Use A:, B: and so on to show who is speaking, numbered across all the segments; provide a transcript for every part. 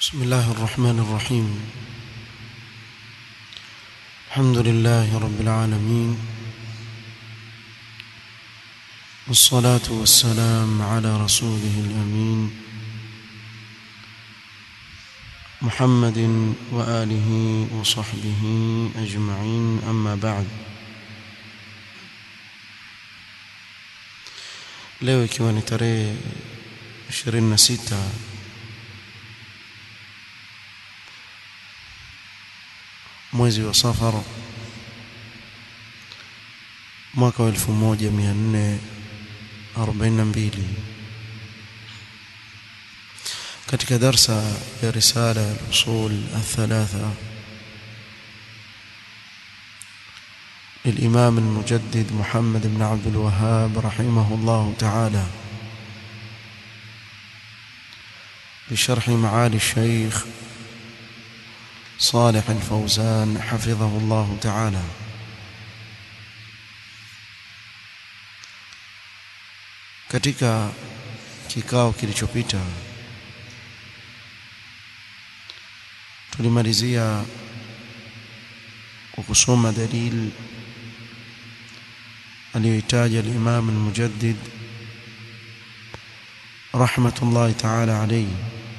A: بسم الله الرحمن الرحيم الحمد لله رب العالمين والصلاة والسلام على رسوله الأمين محمد وآله وصحبه أجمعين أما بعد leo ikiwa ni tarehe 26 mwezi wa Safar mwaka wa 1442 katika darsa ya risala ya usul الثلاثه للإمام المجدد محمد بن عبد الوهاب رحمه الله تعالى بشرح معالي الشيخ صالح الفوزان حفظه الله تعالى katika kikao kilichopita tulimalizia kwa kusoma dalili aliyoitaja al-Imam al-Mujaddid rahmatullahi ta'ala alayhi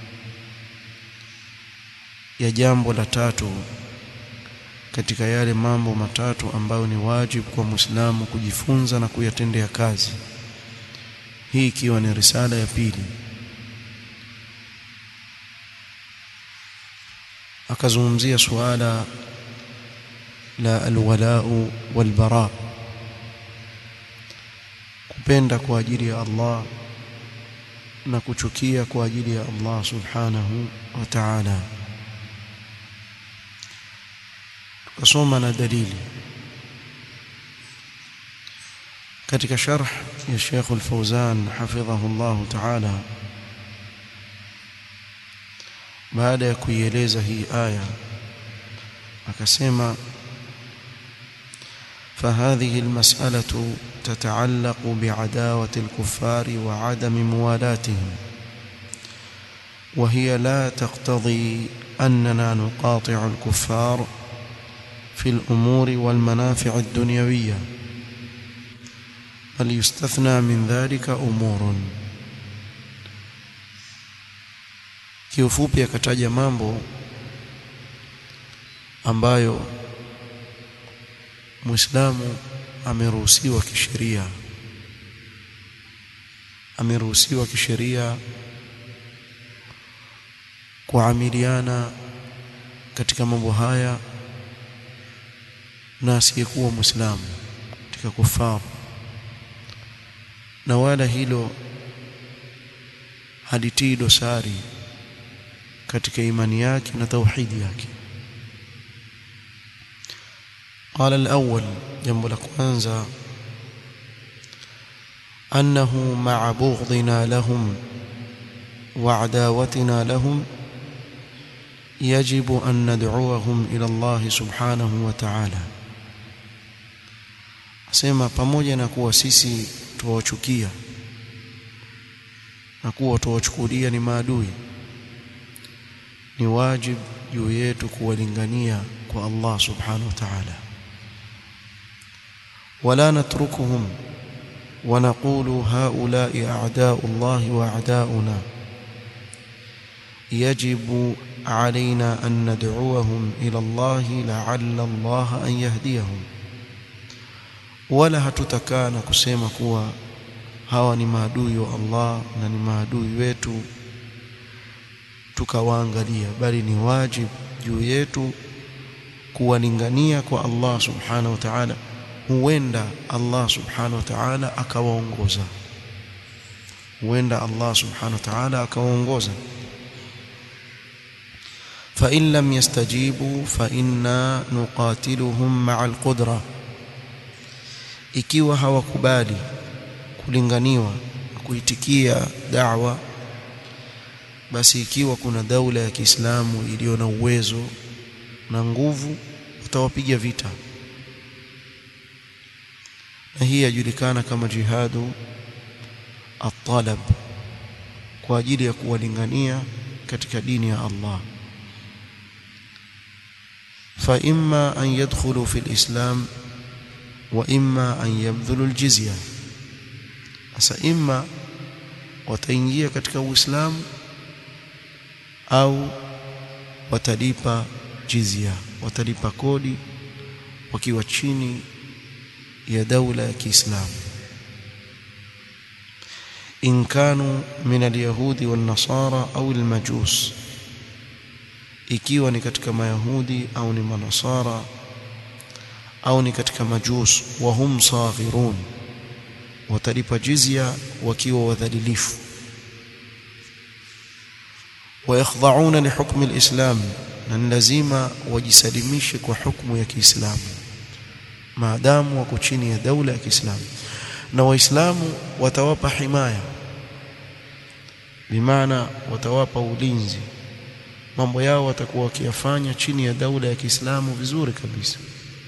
A: ya jambo la tatu katika yale mambo matatu ambayo ni wajibu kwa Muislamu kujifunza na kuyatendea kazi hii ikiwa ni risala ya pili akazungumzia suala la alwalau walbara kupenda kwa ajili ya Allah na kuchukia kwa ajili ya Allah subhanahu wa ta'ala tukasoma na dalili katika sharh ya Sheikh Al-Fawzan hafidhahu Allah ta'ala baada ya kuieleza hii aya akasema فهذه المسألة تتعلق بعداوة الكفار وعدم موالاتهم وهي لا تقتضي أننا نقاطع الكفار في الأمور والمنافع الدنيوية بل يستثنى من ذلك أمور kiufupi akataja mambo ambayo Muislamu ameruhusiwa kisheria ameruhusiwa kisheria kuamiliana katika mambo haya na asiyekuwa Muislamu katika kufaru na wala hilo halitii dosari katika imani yake na tauhidi yake قال الأول جنب الأكوانزا أنه مع بغضنا لهم وعداوتنا لهم يجب أن ندعوهم إلى الله سبحانه وتعالى asema pamoja na kuwa sisi tuwachukia na kuwa tuwachukulia ni maadui ni wajib juu yetu kuwalingania kwa Allah subhanahu wa ta'ala ولا نتركهم ونقول هؤلاء أعداء الله وأعداؤنا يجب علينا أن ندعوهم إلى الله لعل الله أن يهديهم ولا hatutakana kusema kuwa hawa ni maadui wa Allah na ni maadui wetu tukawaangalia bali ni wajibu juu yetu kuwalingania kwa Allah subhanahu wa ta'ala huenda Allah subhanahu wa ta'ala akawaongoza huenda Allah subhanahu wa ta'ala akawaongoza fa in lam yastajibu fa inna nuqatiluhum ma'a al-qudra ikiwa hawakubali kulinganiwa kuitikia da'wa basi ikiwa kuna daula ya Kiislamu iliyo na uwezo na nguvu utawapiga vita na hii yajulikana kama jihadu at-talab kwa ajili ya kuwalingania katika dini ya Allah fa imma an yadkhulu fi alislam wa imma an yabdhulu aljizya sasa imma wataingia katika uislamu au watalipa jizya watalipa kodi wakiwa chini ya daula ya Kiislamu in kanu min alyahudi wan nasara au almajus ikiwa ni katika mayahudi au ni manasara au ni katika majus wa hum saghirun watalipa jizya wakiwa wadhalilifu ويخضعون لحكم الإسلام na lazima wajisalimishe kwa hukumu ya Kiislamu maadamu wako chini ya daula ya Kiislamu na waislamu watawapa himaya bimaana watawapa ulinzi mambo yao watakuwa wakiyafanya chini ya daula ya Kiislamu vizuri kabisa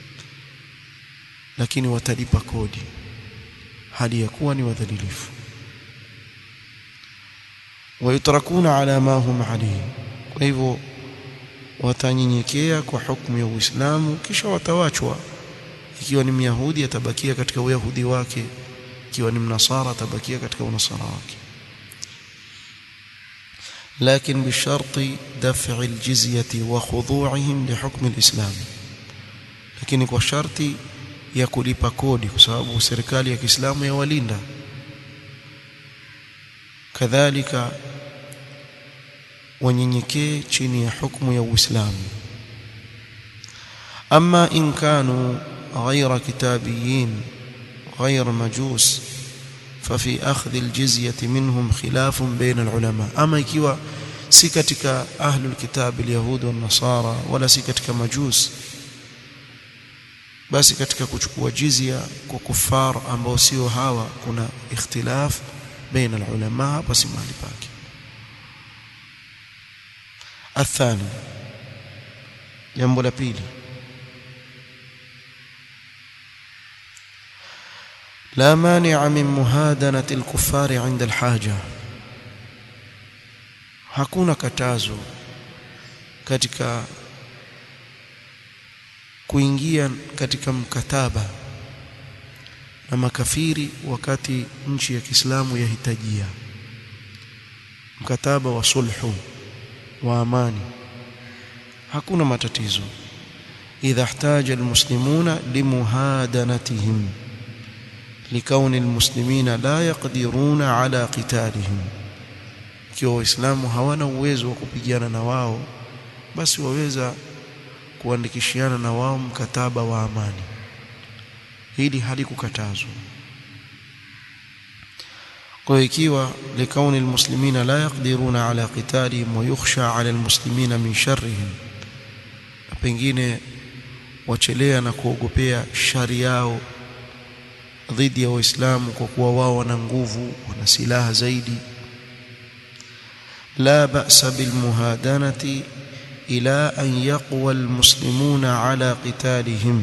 A: lakini watalipa kodi hali ya kuwa ni wadhalilifu wayutrakuna ala ma hum alayhi kwa hivyo watanyenyekea kwa hukumu ya Uislamu kisha watawachwa ikiwa ni myahudi atabakia katika uyahudi wake ikiwa ni mnasara atabakia katika unasara wake لكن بشرط دفع الجزية وخضوعهم لحكم الإسلام lakini kwa sharti ya kulipa kodi kwa sababu serikali ya Kiislamu yawalinda kadhalika wanyenyekee chini ya hukumu ya Uislamu ama in kanu غير كتابيين غير مجوس ففي أخذ الجزية منهم خلاف بين العلماء أما ikiwa si katika ahlul kitab alyahud wan nasara wala si katika majus basi katika kuchukua jizya kwa kufar ambao sio hawa kuna ikhtilaf baina alulama hapa si mahali pake athani jambo la pili لا مانع من مهادنة الكفار عند الحاجة hakuna katazo katika kuingia katika mkataba na makafiri wakati nchi ya Kiislamu yahitajia mkataba wa sulhu wa amani hakuna matatizo idha ihtaja almuslimuna limuhadanatihim لكون المسلمين لا يقدرون على قتالهم ikiwa waislamu hawana uwezo wa kupigana na wao basi waweza kuandikishiana na wao mkataba wa amani hili halikukatazwa kwa ikiwa likauni almuslimina la yaqdiruna ala qitalihim wa yukhsha ala almuslimina min sharrihim pengine wachelea na kuogopea shari yao dhidi ya waislamu kwa kuwa wao wana nguvu wana silaha zaidi la ba'sa bil muhadanati ila an yaqwa al muslimuna ala qitalihim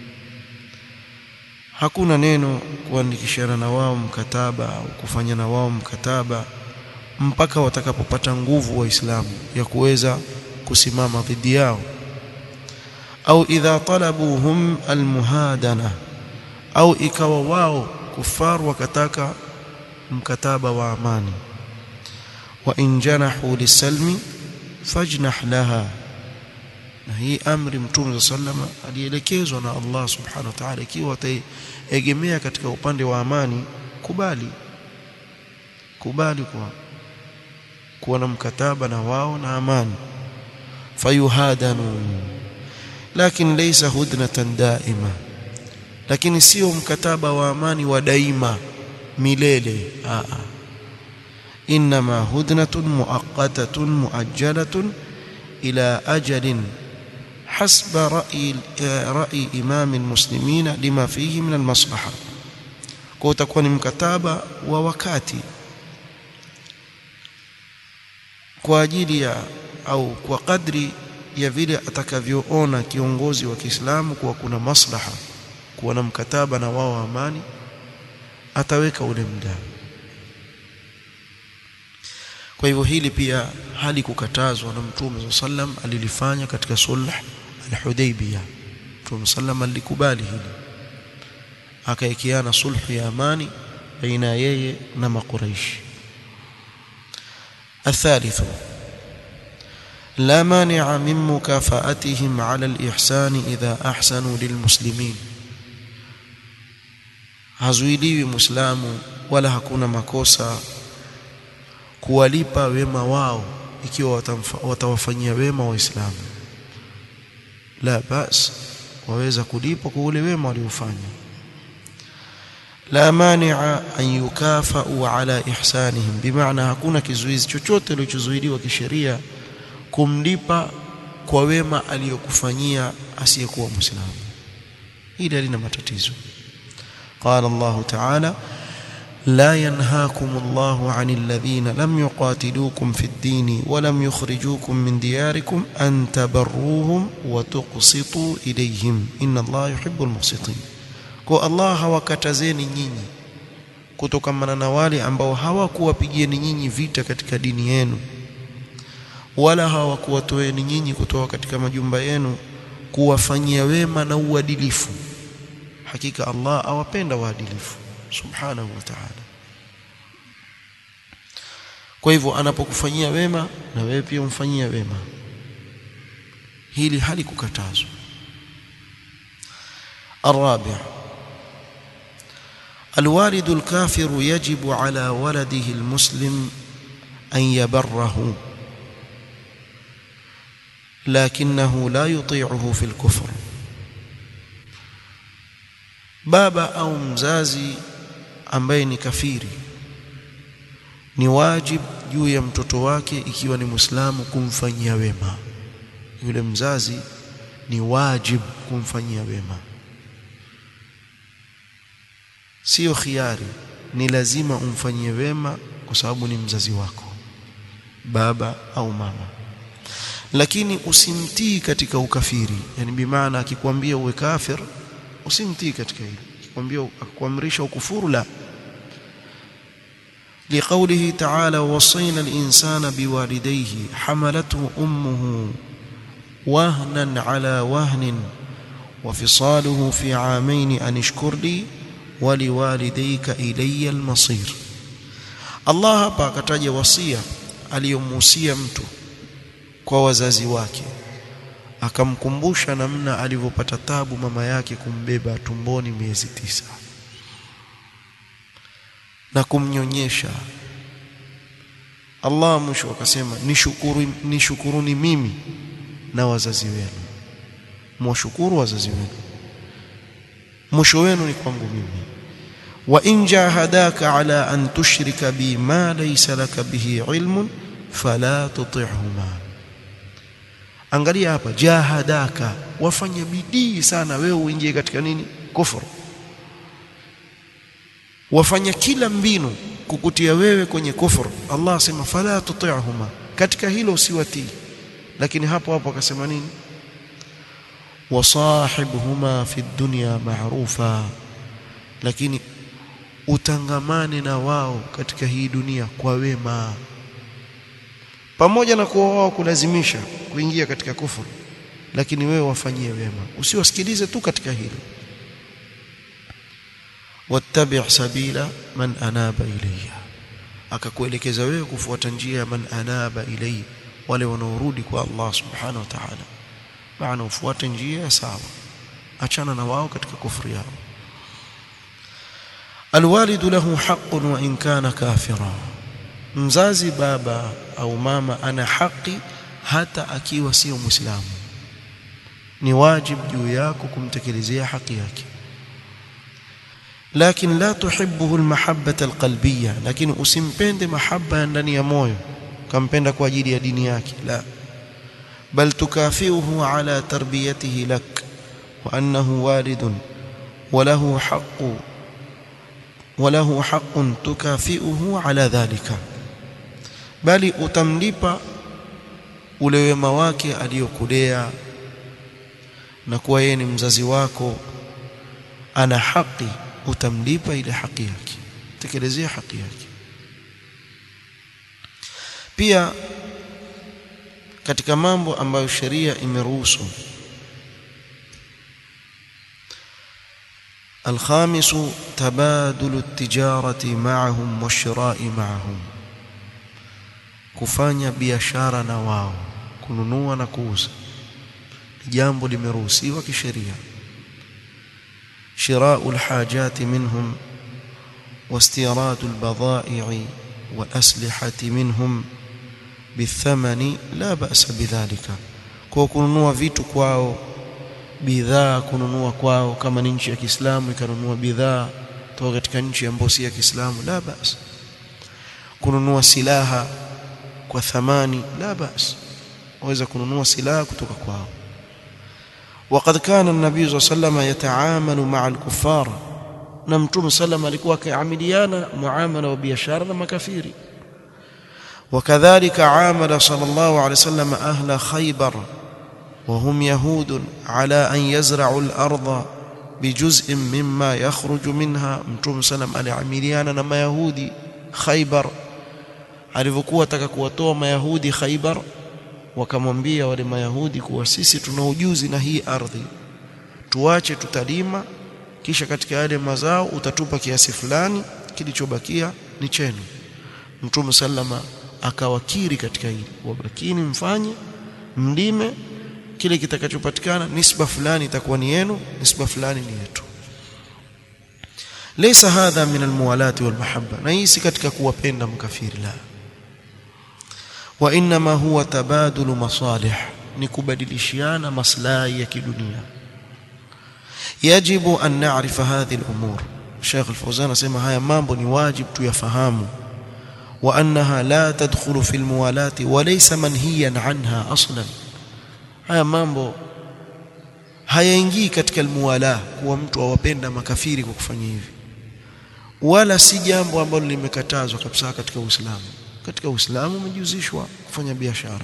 A: hakuna neno kuandikishana na wao mkataba au kufanya na wao mkataba mpaka watakapopata nguvu waislamu ya kuweza kusimama dhidi yao au idha talabuhum al muhadana au ikawa wao kufar wakataka mkataba wa amani wa in janahu lisalmi fajnah laha na hii amri mtume sallama alielekezwa na Allah subhanahu wa ta'ala ikiwa ataegemea katika upande wa amani kubali kubali kwa kuwa na mkataba na wao na amani fayuhadanu lakini laysa hudnatan daima lakini sio mkataba wa amani wa daima milele a a inma hudnatun muaqqatatun muajjalatun ila ajalin حسب رأي رأي إمام المسلمين لما فيه من المصلحة kwa utakuwa ni mkataba wa wakati kwa ajili ya au kwa kadri ya vile atakavyoona kiongozi wa Kiislamu kuwa kuna maslaha kuwa na mkataba na wao amani ataweka ule muda kwa hivyo hili pia halikukatazwa na mtume sallam alilifanya katika sulh al-Hudaybiyah mtume sallam alikubali hili akaikiana sulhu ya amani baina yeye na makuraishi الثالث لا مانع من مكافاتهم على الإحسان إذا أحسنوا للمسلمين hazuiliwi muislamu wala hakuna makosa kuwalipa wema wao ikiwa watawafanyia wema waislamu la bas waweza kulipwa kwa ule wema waliofanya la mani'a an yukafa'u ala ihsanihim bimaana hakuna kizuizi chochote kilichozuiliwa kisheria kumlipa kwa wema aliyokufanyia asiyekuwa muislamu hili halina matatizo قال الله تعالى لا ينهاكم الله عن الذين لم يقاتلوكم في الدين ولم يخرجوكم من دياركم أن تبروهم وتقسطوا إليهم إن الله يحب المقسطين kwa Allah hawakatazeni nyinyi kutokamana na wale ambao hawakuwapigieni nyinyi vita katika dini yenu wala hawakuwatoeni nyinyi kutoka katika majumba yenu kuwafanyia wema na uadilifu hakika Allah awapenda waadilifu subhanahu wa ta'ala kwa hivyo anapokufanyia wema na wewe pia umfanyia wema hili halikukatazwa الرابع الوالد الكافر يجب على ولده المسلم أن يبره لكنه لا يطيعه في الكفر baba au mzazi ambaye ni kafiri ni wajib juu ya mtoto wake ikiwa ni Muislamu kumfanyia wema yule mzazi ni wajib kumfanyia wema sio khiari ni lazima umfanyie wema kwa sababu ni mzazi wako baba au mama lakini usimtii katika ukafiri yani bimaana akikwambia uwe kafir usimtii katika hilo akikwambia akuamrisha ukufuru la لقوله تعالى وصينا الإنسان بوالديه حملته أمه وهنا على وهن وفصاله في عامين أن اشكر لي ولوالديك إلي المصير الله hapa akataja wasia aliyomuhusia mtu kwa wazazi wake akamkumbusha namna alivyopata tabu mama yake kumbeba tumboni miezi tisa na kumnyonyesha Allah mwisho akasema nishukuru nishukuruni mimi na wazazi wenu mwashukuru wazazi wenu mwisho wenu ni kwangu mimi wa in jahadaka ala an tushrika bi ma laysa laka bihi ilmun fala tuti'huma angalia hapa jahadaka wafanya bidii sana wewe uingie katika nini kufuru wafanya kila mbinu kukutia wewe kwenye kufuru Allah asema fala tuti'huma katika hilo usiwatii lakini hapo hapo akasema nini wasahibhuma fi dunya ma'rufa lakini utangamane na wao katika hii dunia kwa wema pamoja na kuwa wao kulazimisha kuingia katika kufuru lakini wewe wafanyie wema usiwasikilize tu katika hilo wattabi' sabila man anaba ilayya akakuelekeza wewe kufuata njia ya man anaba ilayya wale wanaorudi kwa Allah subhanahu wa ta'ala maana ufuate njia ya sawa achana na wao katika kufuru yao الوالد له حق وإن كان كافرا mzazi baba au mama ana haki hata akiwa sio muislamu ni wajibu juu yako kumtekelezea haki yake lakini la tuhibbuhu almahabbata alqalbiyya lakini usimpende mahaba ndani ya moyo kampenda kwa ajili ya dini yake la bal tukafiuhu ala tarbiyatihi lak wa annahu walidun وله حق وله حق تكافئه على ذلك bali utamlipa ule wema wake aliyokulea na kuwa yeye ni mzazi wako ana haki utamlipa ile haki yake tekelezea haki yake pia katika mambo ambayo sheria imeruhusu الخامس تبادل التجارة معهم والشراء معهم kufanya biashara na wao kununua na kuuza jambo limeruhusiwa kisheria shirau alhajati minhum واستيراد البضائع والأسلحة منهم بالثمن لا بأس بذلك kwa kununua vitu kwao bidhaa kununua kwao kama ni nchi ya Kiislamu ikanunua bidhaa kutoka katika nchi ambayo si ya Kiislamu la bas kununua silaha kwa thamani la bas waweza kununua silaha kutoka kwao وقد كان النبي صلى الله عليه وسلم يتعامل مع الكفار na mtume sallam alikuwa akiamiliana muamala wa biashara na makafiri وكذلك عامل صلى الله عليه وسلم أهل خيبر وهم يهود على أن يزرعوا الأرض بجزء مما يخرج منها متوم سلام aliamiliana na mayahudi Khaybar alivyokuwa taka kuwatoa mayahudi Khaybar wakamwambia wale mayahudi kuwa sisi tuna ujuzi na hii ardhi tuache tutalima kisha katika yale mazao utatupa kiasi fulani kilichobakia ni chenu mtume sallama akawakiri katika hili wabakini mfanye mlime kile kitakachopatikana nisba fulani itakuwa ni yenu nisba fulani ni yetu laysa hadha min almuwalati walmahabba na hii si katika kuwapenda mkafiri la wa inma huwa tabadulu masalih ni kubadilishiana maslahi ya kidunia yajibu an na'rifa hadhihi al-umur Sheikh Al-Fawzan anasema haya mambo ni wajibu tuyafahamu wa annaha la tadkhulu fi al-muwalati wa laysa manhiyan anha aslan haya mambo hayaingii katika almuwala kuwa mtu awapenda makafiri kwa kufanya hivi wala si jambo ambalo limekatazwa kabisa katika Uislamu katika Uislamu umejuzishwa kufanya biashara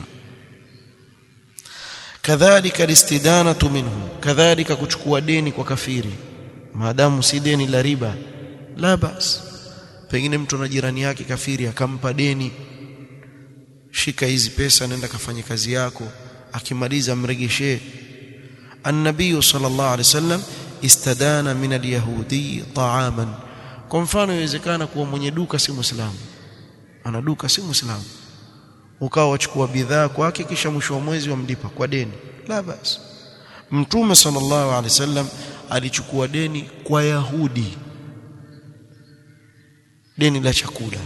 A: kadhalika listidanatu minhu kadhalika kuchukua deni kwa kafiri maadamu si deni la riba la bas pengine mtu na jirani yake kafiri akampa deni shika hizi pesa nenda kafanye kazi yako akimaliza mregeshee النبي صلى الله عليه وسلم استدان من اليهودي طعاما kwa mfano inawezekana kuwa mwenye duka si muislamu ana duka si muislamu ukawa wachukua bidhaa kwake kisha mwisho wa mwezi wamlipa kwa deni la basi mtume sallallahu alaihi wasallam alichukua deni kwa yahudi deni la chakula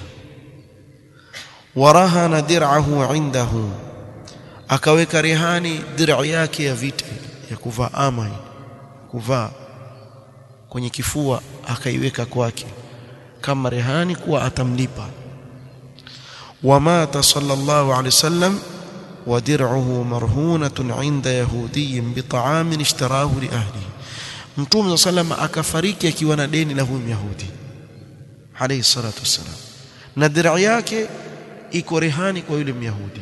A: warahana dir'ahu indahu akaweka rehani dir'a yake ya vita ya kuvaa ama kuvaa kwenye kifua akaiweka kwake kama rehani kuwa atamlipa ومات صلى الله عليه وسلم ودرعه مرهونة عند يهودي بطعام اشتراه لأهله متوم صلى الله عليه وسلم akafariki akiwa na deni la huyu Yahudi alayhi salatu wassalam na dir'a yake iko rehani kwa yule Myahudi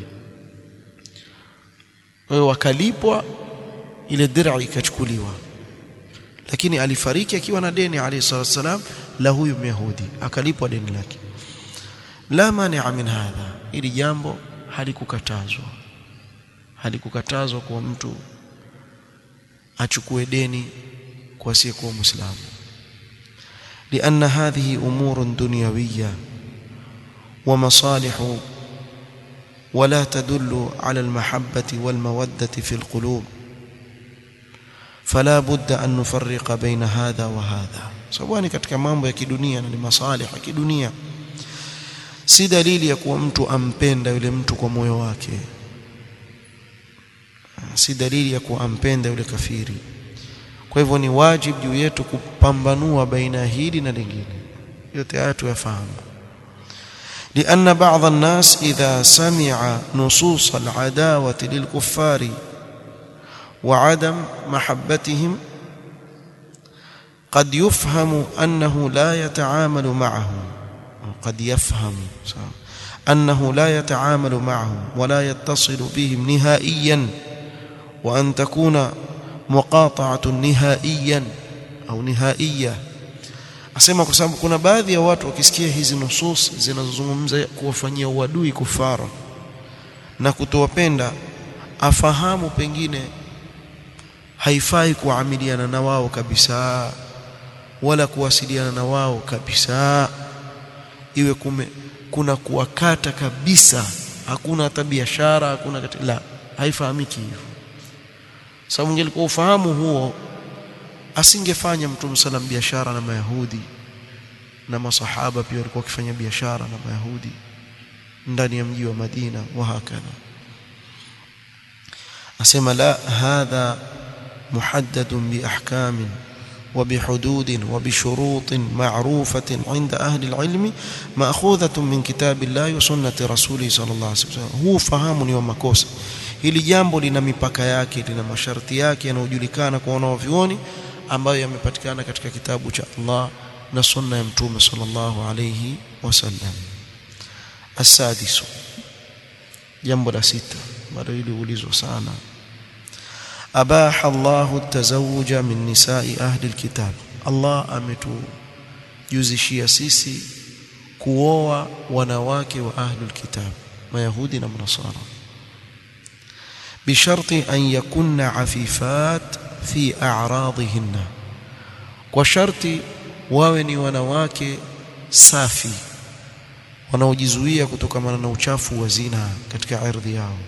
A: wao wakalipwa ile dir'a ikachukuliwa lakini alifariki akiwa na deni alayhi salatu wassalam la huyu Myahudi akalipwa deni lake la mania min hadha ili jambo halikukatazwa halikukatazwa kwa mtu achukue deni kwa asiyekuwa muislamu لأن هذه أمور دنيوية ومصالح ولا تدل على المحبة والمودة في القلوب فلا بد أن نفرق بين هذا وهذا سواء katika mambo ya kidunia na ni masalih ya kidunia si dalili ya kuwa mtu ampenda yule mtu kwa moyo wake si dalili ya kuwa ampenda yule kafiri kwa hivyo ni wajibu juu yetu kupambanua baina hili na lingine yote haya tuyafahamu لأن بعض الناس إذا سمع نصوص العداوة للكفار وعدم محبتهم قد يفهم أنه لا يتعامل معهم قد يفهم أنه لا يتعامل معهم ولا يتصل بهم نهائيا وأن تكون مقاطعة نهائيا أو نهائية asema kwa sababu kuna baadhi ya watu wakisikia hizi nusus zinazozungumza kuwafanyia uadui kufara na kutowapenda afahamu pengine haifai kuamiliana na wao kabisa wala kuwasiliana na wao kabisa iwe kume, kuna kuwakata kabisa hakuna hata biashara hakuna kati, la haifahamiki hivyo sababu ingelikuwa ufahamu huo asingefanya mtume salam biashara na mayahudi na masahaba pia walikuwa wakifanya biashara na mayahudi ndani ya mji wa Madina wa hakadha asema la hadha muhaddadun bi ahkamin وبحدود وبشروط معروفة عند أهل العلم مأخوذة من كتاب الله وسنة رسوله صلى الله عليه وسلم هو fahamu ni wa makosa hili jambo lina mipaka yake lina masharti yake yanayojulikana kwa wanavyuoni ambayo yamepatikana katika kitabu cha Allah na sunna ya mtume sallallahu alayhi wasallam asadisu jambo la sita bado hili ulizwa sana أباح الله التزوج من نساء أهل الكتاب الله ametujuzishia sisi kuoa wanawake wa ahlul kitab mayahudi na manasara bisharti an yakunna afifat fi a'radihinna kwa sharti wawe ni wanawake safi wanaojizuia kutokana na uchafu wa zina katika ardhi yao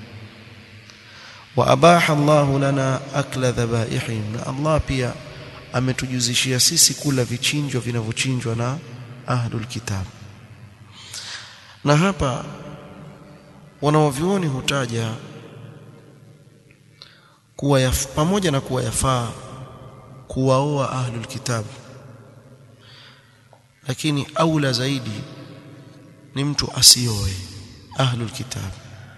A: وأباح الله لنا أكل ذبائحهم na Allah pia ametujuzishia sisi kula vichinjwa vinavyochinjwa na ahlul kitab na hapa wanaovyuoni hutaja kuwa yaf, pamoja na kuwa yafaa kuwaoa ahlul kitab lakini aula zaidi ni mtu asioe ahlul kitab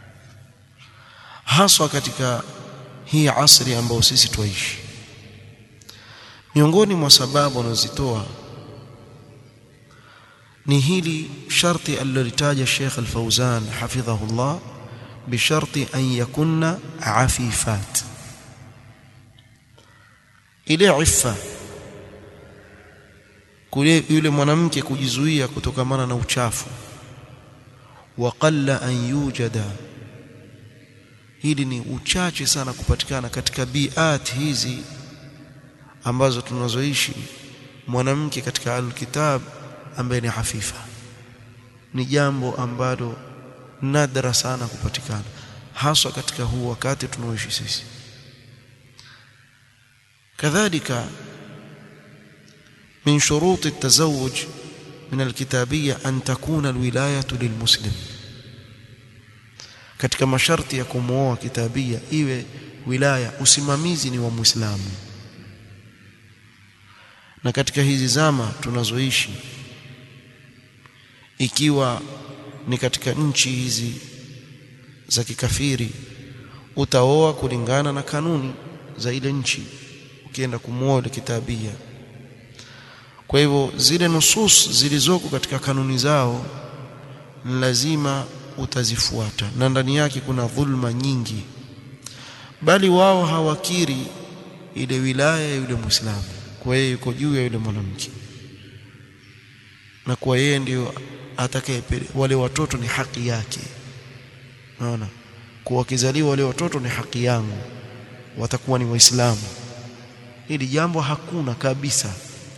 A: haswa katika hii asri ambayo sisi twaishi miongoni mwa sababu wanazitoa ni hili sharti alilolitaja Sheikh Al-Fauzan hafidhahullah bisharti an yakunna afifat ile iffa kule yule mwanamke kujizuia kutokamana na uchafu wa qalla an yujada hili ni uchache sana kupatikana katika biat hizi ambazo tunazoishi mwanamke katika alkitab ambaye ni hafifa ni jambo ambalo nadra sana kupatikana haswa katika huu wakati tunaoishi sisi kadhalika من شروط التزوج من الكتابية أن تكون الولاية للمسلم katika masharti ya kumwoa kitabia iwe wilaya usimamizi ni wa Muislamu na katika hizi zama tunazoishi ikiwa ni katika nchi hizi za kikafiri utaoa kulingana na kanuni za ile nchi ukienda kumwoa ile kitabia kwa hivyo zile nusus zilizoko katika kanuni zao lazima utazifuata na ndani yake kuna dhulma nyingi bali wao hawakiri ile wilaya ya yule muislamu kwa yeye yuko juu ya yule mwanamke na kwa yeye ndio atakaye wale watoto ni haki yake naona kwa wakizaliwa wale watoto ni haki yangu watakuwa ni waislamu hili jambo hakuna kabisa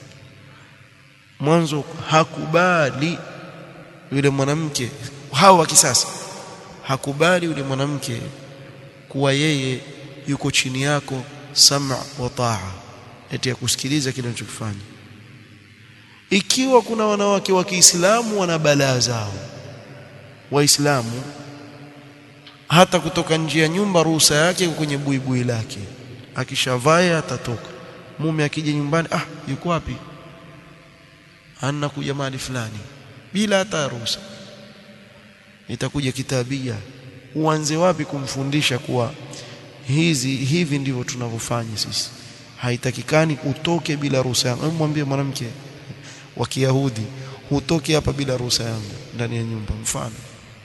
A: mwanzo hakubali yule mwanamke hao wa kisasa hakubali yule mwanamke kuwa yeye yuko chini yako sam'a wa ta'a eti ya kusikiliza kile unachokifanya ikiwa kuna wanawake wa Kiislamu wana balaa zao waislamu hata kutoka nje ya nyumba ruhusa yake kwenye buibui lake akishavaya atatoka mume akija nyumbani ah yuko wapi anna kuja mahali fulani bila hata ruhusa itakuja kitabia uanze wapi kumfundisha kuwa hizi hivi ndivyo tunavyofanya sisi haitakikani utoke bila ruhusa yangu mwambie mwanamke wa Kiyahudi hutoke hapa bila ruhusa yangu ndani ya nyumba mfano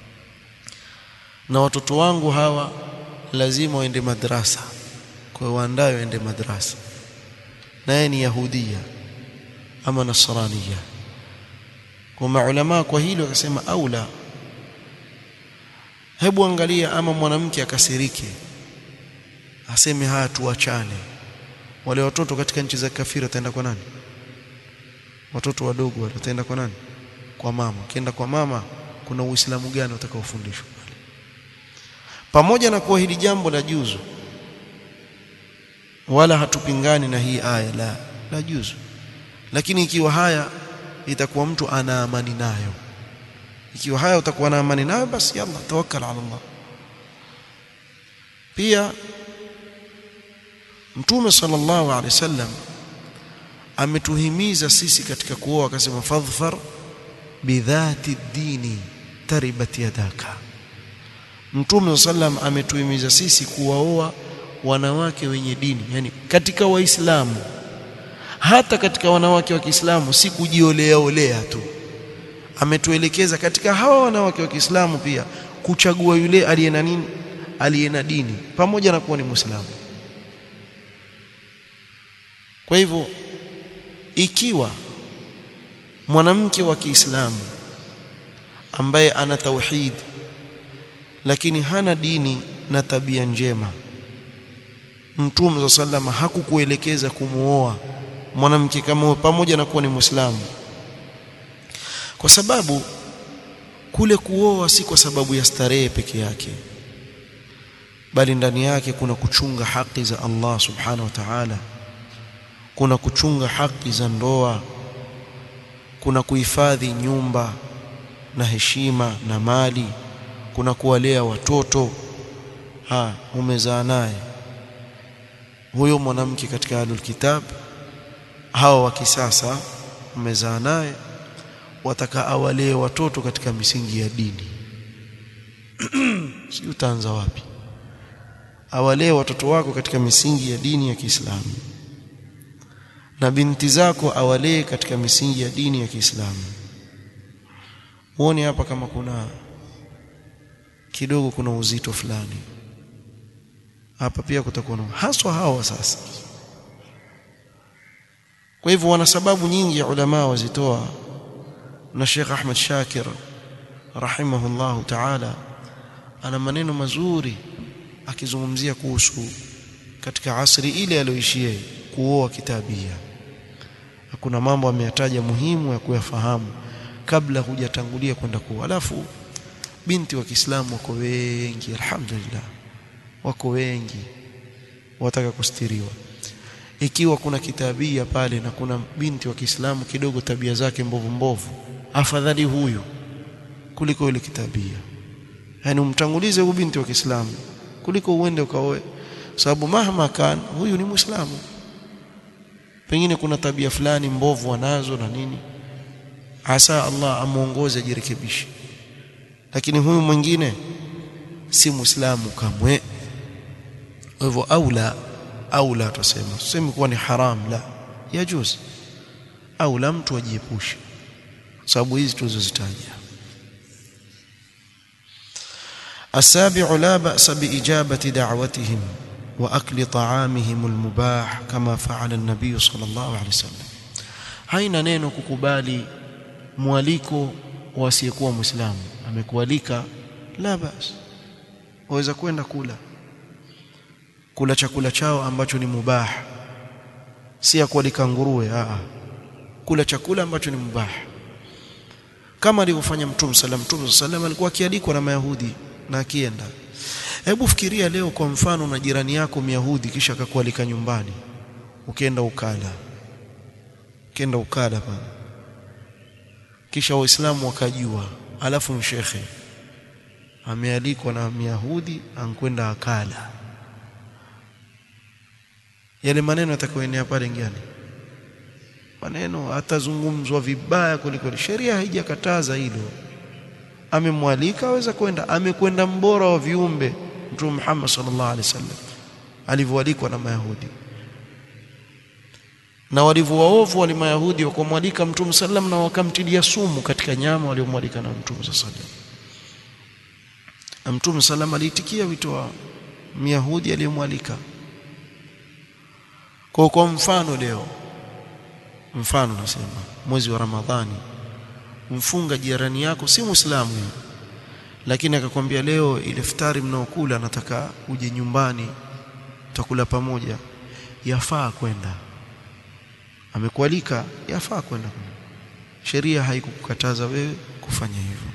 A: na watoto wangu hawa lazima waende madrasa kwa hiyo waandae waende madrasa naye ni yahudia ama nasrania kwa maulama kwa hilo wakasema aula hebu angalia ama mwanamke akasirike aseme haya tuachane wale watoto katika nchi za kafiri wataenda kwa nani watoto wadogo wale wataenda kwa nani kwa mama kienda kwa mama kuna uislamu gani utakaofundishwa pale pamoja na kuwa hili jambo la juzu wala hatupingani na hii aya la la juzu lakini ikiwa haya itakuwa mtu ana amani nayo ikiwa haya utakuwa na amani nayo basi yalla tawakkal ala Allah pia mtume sallallahu alaihi wasallam ametuhimiza sisi katika kuoa akasema fadhfar bidhati dini taribat yadaka mtume sallam ametuhimiza sisi kuwaoa wanawake wenye dini yani katika waislamu hata katika wanawake wa Kiislamu si kujiolea olea tu ametuelekeza katika hawa wanawake wa Kiislamu pia kuchagua yule aliye na nini aliye na dini pamoja na kuwa ni Muislamu kwa hivyo ikiwa mwanamke wa Kiislamu ambaye ana tauhid lakini hana dini na tabia njema Mtume sallama hakukuelekeza kumuoa mwanamke kama huyo pamoja na kuwa ni Muislamu kwa sababu kule kuoa si kwa sababu ya starehe peke yake bali ndani yake kuna kuchunga haki za Allah subhanahu wa ta'ala kuna kuchunga haki za ndoa kuna kuhifadhi nyumba na heshima na mali kuna kuwalea watoto ha umezaa naye huyo mwanamke katika ahlul kitab hawa wa kisasa umezaa naye wataka awalee watoto katika misingi ya dini sijui utaanza wapi awalee watoto wako katika misingi ya dini ya Kiislamu na binti zako awalee katika misingi ya dini ya Kiislamu uone hapa kama kuna kidogo kuna uzito fulani hapa pia kutakuwa na haswa hawa sasa kwa hivyo wana sababu nyingi ya ulama wazitoa na Sheikh Ahmad Shakir rahimahullahu ta'ala ana maneno mazuri akizungumzia kuhusu katika asri ile aliyoishia kuoa kitabia kuna mambo ameyataja muhimu ya kuyafahamu kabla hujatangulia kwenda kuoa alafu binti wa Kiislamu wako wengi alhamdulillah wako wengi wataka kustiriwa ikiwa kuna kitabia pale na kuna binti wa Kiislamu kidogo tabia zake mbovu mbovu afadhali huyu kuliko yule kitabia yani umtangulize huyu binti wa Kiislamu kuliko uende ukaoe sababu mahma kan huyu ni muislamu pengine kuna tabia fulani mbovu anazo na nini asa Allah amuongoze ajirekebishe lakini huyu mwingine si muislamu kamwe hivyo aula aula tuseme tuseme kuwa ni haram la yajuz aula mtu ajiepushe sababu hizi tulizozitaja السابع لا بأس بإجابة دعوتهم وأكل طعامهم المباح كما فعل النبي صلى الله عليه وسلم haina neno kukubali mwaliko wasiyekuwa muislamu amekualika la bas waweza kwenda kula kula chakula chao ambacho ni mubah si ya kualika nguruwe a kula chakula ambacho ni mubah kama alivyofanya mtume sallam mtume sallam alikuwa akialikwa na mayahudi na akienda hebu fikiria leo kwa mfano na jirani yako myahudi kisha akakualika nyumbani ukienda ukala ukienda ukala pale kisha waislamu wakajua alafu mshekhe amealikwa na myahudi ankwenda akala yale maneno yatakayoenea pale ngani maneno atazungumzwa vibaya kuliko sheria haijakataza hilo amemwalika aweza kwenda amekwenda mbora wa viumbe mtume Muhammad sallallahu alaihi wasallam alivyoalikwa na mayahudi na walivyowaovu wale mayahudi wakamwalika mtume sallam na wakamtilia sumu katika nyama waliomwalika na mtume sallam na mtume sallam aliitikia wito wa myahudi aliyemwalika kwa kwa mfano leo mfano nasema mwezi wa ramadhani mfunga jirani yako si muislamu lakini akakwambia leo ile iftari mnaokula nataka uje nyumbani tutakula pamoja yafaa kwenda amekualika yafaa kwenda sheria haikukukataza wewe kufanya hivyo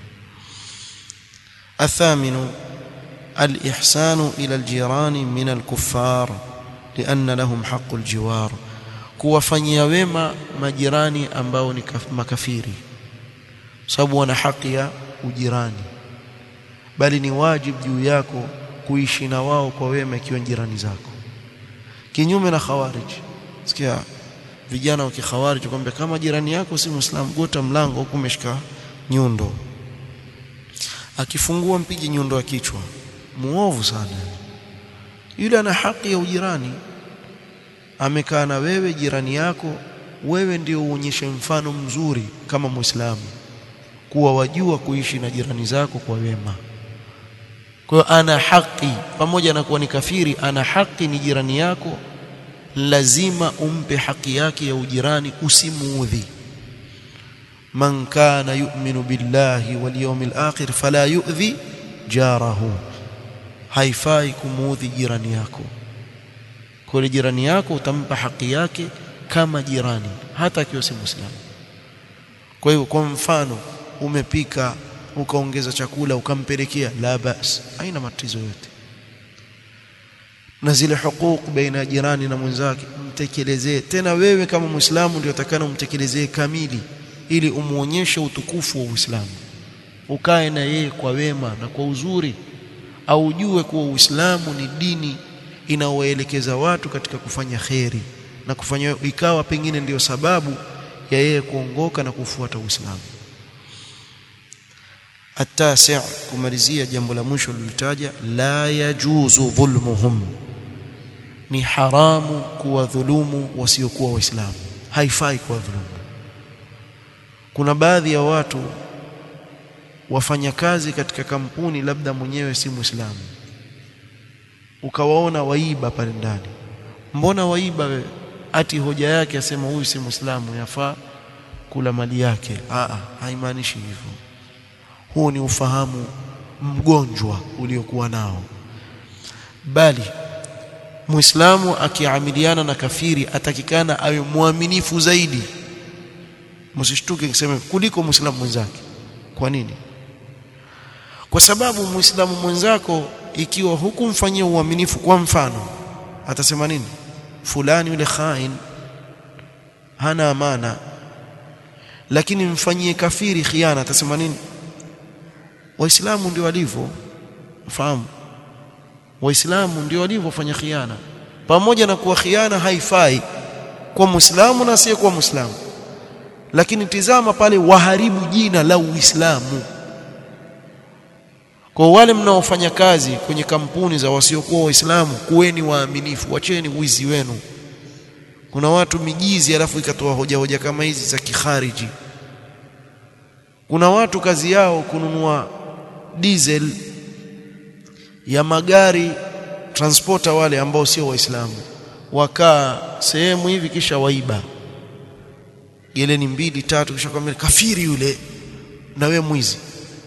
A: athaminu الإحسان إلى الجيران من الكفار لأن لهم حق الجوار kuwafanyia wema majirani ambao ni makafiri sababu wana haki ya ujirani bali ni wajibu juu yako kuishi na wao kwa wema ikiwa jirani zako kinyume na khawarij sikia vijana wa kikhawarij kwamba kama jirani yako si muislamu gota mlango huku umeshika nyundo akifungua mpige nyundo ya kichwa muovu sana yule ana haki ya ujirani amekaa na wewe jirani yako wewe ndio uonyeshe mfano mzuri kama muislamu kuwa wajua kuishi na jirani zako kwa wema kwa hiyo ana haki pamoja na kuwa ni kafiri ana haki ni jirani yako lazima umpe haki yake ya ujirani usimuudhi man kana yu'minu billahi wal yawmil akhir fala yu'dhi jarahu haifai kumuudhi jirani yako kwa jirani yako utampa haki yake kama jirani hata akiwa si muislamu kwa hiyo kwa mfano umepika ukaongeza chakula ukampelekea la bas haina matatizo yote na zile hukuku baina ya jirani na mwenzake mtekelezee tena wewe kama muislamu ndio utakana umtekelezee kamili ili umuonyeshe utukufu wa Uislamu ukae na yeye kwa wema na kwa uzuri au ujue kuwa Uislamu ni dini inaowaelekeza watu katika kufanya kheri na kufanya ikawa pengine ndiyo sababu ya yeye kuongoka na kufuata Uislamu التاسع kumalizia jambo la mwisho lilitaja la yajuzu dhulmuhum ni haramu kuwadhulumu wasiokuwa waislamu haifai kuwadhulumu kuna baadhi ya watu wafanya kazi katika kampuni labda mwenyewe si muislamu ukawaona waiba pale ndani mbona waiba wewe ati hoja yake asema huyu si muislamu yafaa kula mali yake a haimaanishi hivyo huo ni ufahamu mgonjwa uliokuwa nao bali muislamu akiamiliana na kafiri atakikana awe mwaminifu zaidi msishtuke kisema kuliko muislamu mwenzake kwa nini kwa sababu muislamu mwenzako ikiwa hukumfanyia uaminifu kwa mfano atasema nini fulani yule khain hana amana lakini mfanyie kafiri khiana atasema nini waislamu ndio walivyo fahamu waislamu ndio walivyofanya khiana pamoja na kuwa khiana haifai kwa muislamu na asiye kwa muislamu lakini tizama pale waharibu jina la uislamu kwa wale mnaofanya kazi kwenye kampuni za wasiokuwa waislamu kuweni waaminifu wacheni wizi wenu kuna watu mijizi alafu ikatoa hoja hoja kama hizi za kikhariji kuna watu kazi yao kununua diesel ya magari transporter wale ambao sio waislamu wakaa sehemu hivi kisha waiba geleni mbili tatu kisha kwambia kafiri yule na we mwizi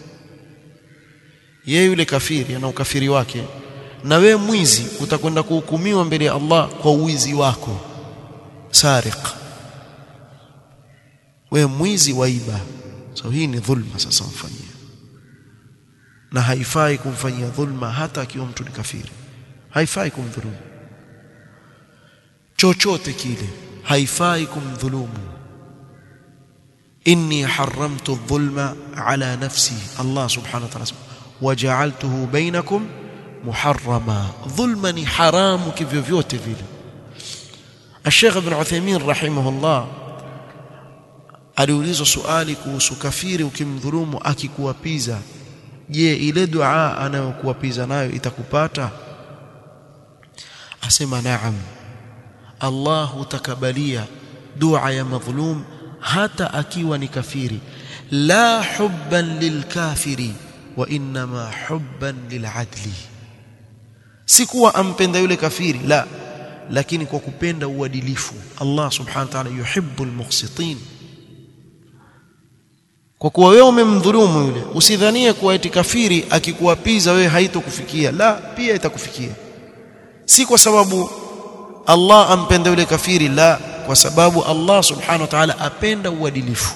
A: yeye yule kafiri ana ukafiri wake na we mwizi utakwenda kuhukumiwa mbele ya Allah kwa uwizi wako sariq we mwizi waiba so hii ni dhulma sasa mfanyia na haifai kumfanyia dhulma hata akiwa mtu ni kafiri haifai kumdhulumu chochote kile haifai kumdhulumu inni haramtu adh-dhulma ala nafsi Allah subhanahu wa ta'ala waja'altuhu bainakum muharrama dhulma ni haramu kivyo vyote vile Sheikh Ibn Uthaymeen rahimahullah aliulizwa swali kuhusu kafiri ukimdhulumu akikuwapiza je ile dua anayokuwapiza nayo itakupata asema naam Allah hutakabalia dua ya madhulum hata akiwa ni kafiri la hubban lilkafiri wa inma hubban liladli si kuwa ampenda yule kafiri la lakini kwa kupenda uadilifu Allah subhanahu wa ta'ala yuhibbu almuqsitin kwa kuwa wewe umemdhulumu yule usidhanie kuwa eti kafiri akikuapiza wewe haitokufikia la pia itakufikia si kwa sababu Allah ampenda yule kafiri la kwa sababu Allah subhanahu wa ta'ala apenda uadilifu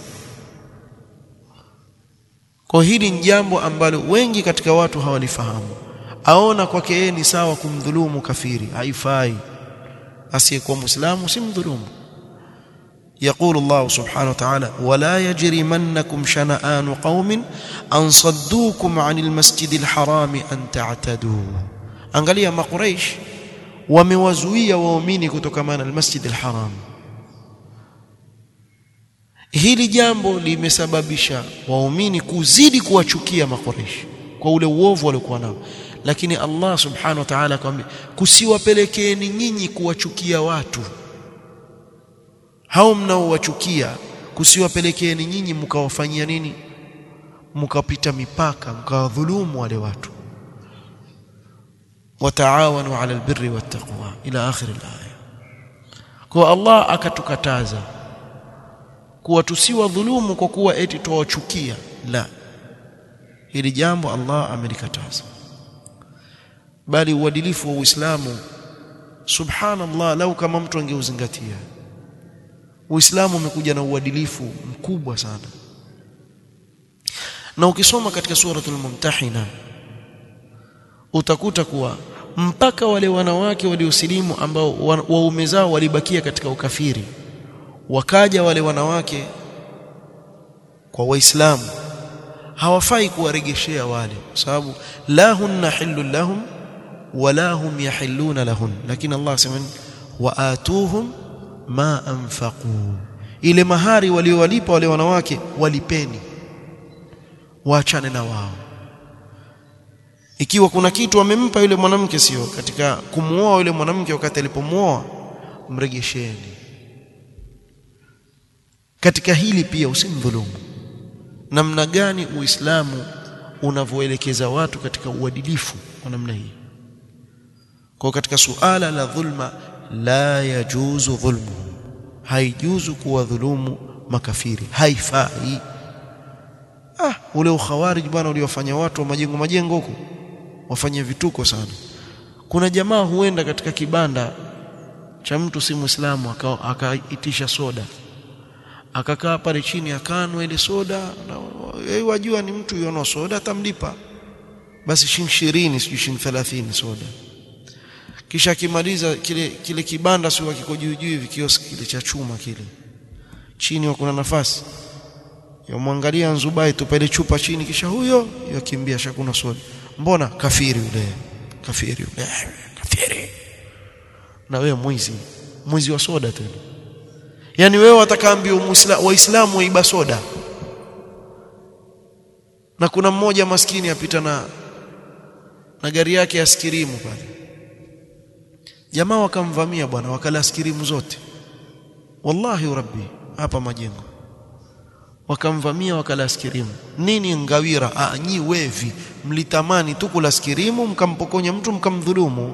A: kwa hili ni jambo ambalo wengi katika watu hawalifahamu aona kwake yeye ni sawa kumdhulumu kafiri haifai asiyekuwa muislamu simdhulumu يقول الله سبحانه وتعالى ولا يجرمنكم شنآن قوم أن صدوكم عن المسجد الحرام أن تعتدوا angalia makuraish wamewazuia waumini kutokamana almasjid alharam hili jambo limesababisha waumini kuzidi kuwachukia makuraish kwa ule uovu waliokuwa nao lakini Allah subhanahu wa ta'ala akamwambia kusiwapelekeeni nyinyi kuwachukia watu hao mnaowachukia kusiwapelekeeni nyinyi mkawafanyia nini mkapita mipaka mkawadhulumu wale watu wataawanu ala albirri wattaqwa ila akhir alaya kwa Allah akatukataza kuwa tusiwadhulumu kwa kuwa eti tuwachukia la hili jambo Allah amelikataza bali uadilifu wa Uislamu subhanallah lau kama mtu angeuzingatia Uislamu umekuja na uadilifu mkubwa sana na ukisoma katika suratul mumtahina utakuta kuwa mpaka wale wanawake waliosilimu ambao waume zao walibakia katika ukafiri wakaja wale wanawake kwa waislamu hawafai kuwaregeshea wale kwa sababu la hunna hillun lahum wala hum yahilluna lahun lakini Allah sema wa atuhum ma anfaqu ile mahari waliowalipa wale wanawake walipeni waachane na wao ikiwa kuna kitu wamempa yule mwanamke sio katika kumuoa yule mwanamke wakati alipomuoa mregesheni katika hili pia usimdhulumu namna gani uislamu unavyoelekeza watu katika uadilifu kwa namna hii kwa katika suala la dhulma la yajuzu dhulmu haijuzu kuwadhulumu makafiri haifai ah ule ukhawarij bwana uliofanya watu wa majengo majengo huko wafanye vituko sana kuna jamaa huenda katika kibanda cha mtu si muislamu akaitisha soda akakaa pale chini akanwa ile soda na yeye wajua ni mtu yono soda atamlipa basi shilingi 20 sijui shilingi 30 soda kisha akimaliza kile kile kibanda sio kiko juu juu hivi kioski kile cha chuma kile chini kuna nafasi yamwangalia Nzubai tupa ile chupa chini kisha huyo yakimbia shakuna soda mbona kafiri yule kafiri yule kafiri na wewe mwizi mwizi wa soda tena yani wewe watakaambia waislamu waiba soda na kuna mmoja maskini apita na na gari yake ya skirimu pale jamaa wakamvamia bwana wakala askirimu zote wallahi rabbi hapa majengo wakamvamia wakala askirimu nini ngawira ah nyi wevi mlitamani tu kula askirimu mkampokonya mtu mkamdhulumu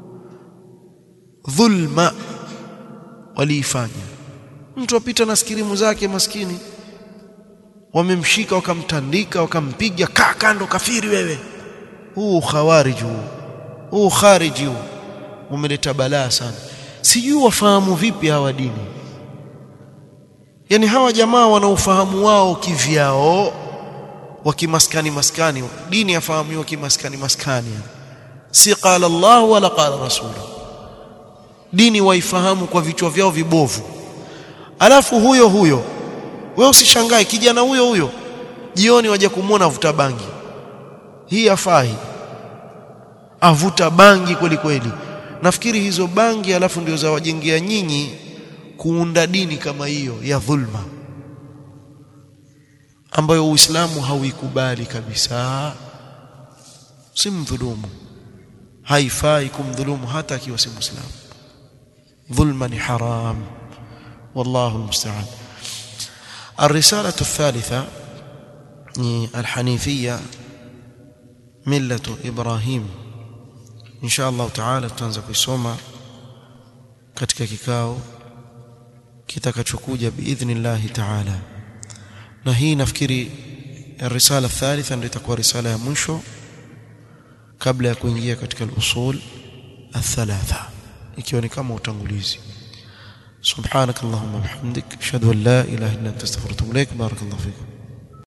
A: dhulma waliifanya mtu apita na askirimu zake maskini wamemshika wakamtandika wakampiga kaa kando kafiri wewe huu khawarij huu huu khariji huu umeleta balaa sana sijui wafahamu vipi hawa dini yani hawa jamaa wana ufahamu wao kivyao wakimaskani maskani dini yafahamu kimaskani maskani si qala Allah wala qala rasul dini waifahamu kwa vichwa vyao vibovu alafu huyo huyo wewe usishangae kijana huyo huyo jioni waje kumwona avuta bangi hii afai avuta bangi kweli kweli nafikiri hizo bangi alafu ndio za wajengea nyinyi kuunda dini kama hiyo ya dhulma ambayo Uislamu hauikubali kabisa simdhulumu haifai kumdhulumu hata akiwa si muislamu dhulma ni haram والله المستعان الرسالة الثالثة الحنيفية ملة إبراهيم إن شاء الله تعالى tutaanza kuisoma katika kikao kitakachokuja biidhnillahi ta'ala na hii nafikiri risala thalitha ndio itakuwa risala ya mwisho kabla ya kuingia katika al-usul الثلاثه ikiwa ni kama utangulizi سبحانك اللهم وبحمدك اشهد ان لا اله الا انت استغفرك واتوب اليك بارك الله فيكم